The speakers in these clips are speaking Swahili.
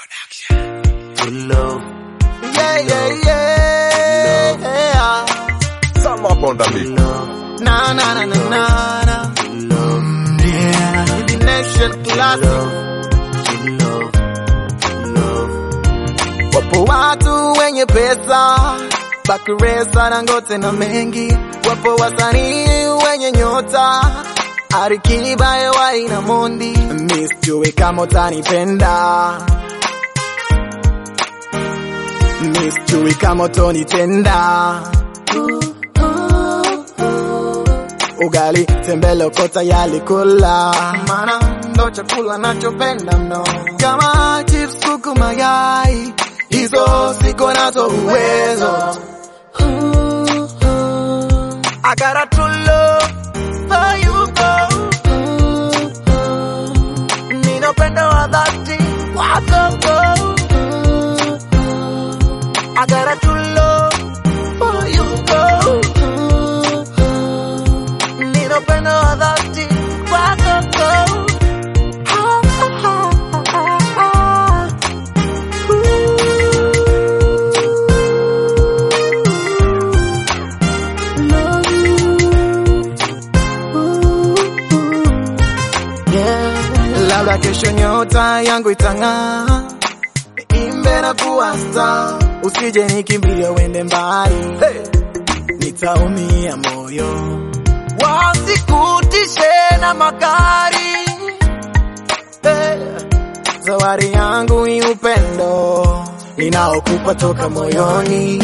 True love. Yeah, yeah, yeah. Some up on the beat. Na, na, na, na, na, na. Yeah. The nation classic. Wapo watu wenye pesa Bakuresa na ngote na mengi Wapo wasanii wenye nyota Arikiba Ewai na Mondi Mi sijui kama utanipenda Mi sijui kama utonitenda Ugali tembele uko tayari kula Mana ndo chakula nachopenda mno Kama chips kuku mayai Hizo siko nazo uwezo I got a true love for you go Nina upendo wa dhati wako go I got a true love for you go Nina upendo wa dhati wako go Yeah. Labda kesho nyota yangu itang'aa, imbe na kuwa star, usije nikimbilia uende mbali, hey. nitaumia moyo, wasikutishe na magari hey. Zawadi yangu ni upendo ninaokupa toka moyoni.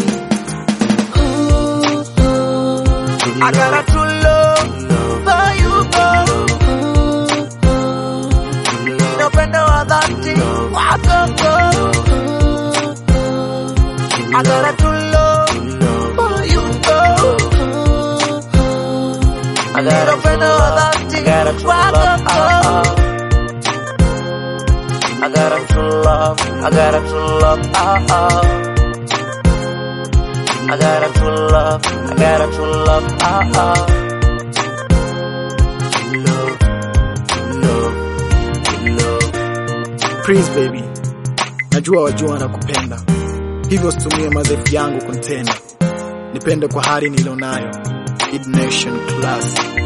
I got a true love for you, girl. Nina upendo wa dhati wako girl. I got a true love for you, girl. I Nina got a upendo wa dhati I got a true wako love. girl. I got a true love. I got a true love. Ah, ah. I got a true love. I got a true love. Ah, ah. Love, love, love. Please baby, najua wajua na kupenda, hivyo situmie madhaifu yangu kuntenda, nipende kwa hali nilionayo. Id Nation Classic.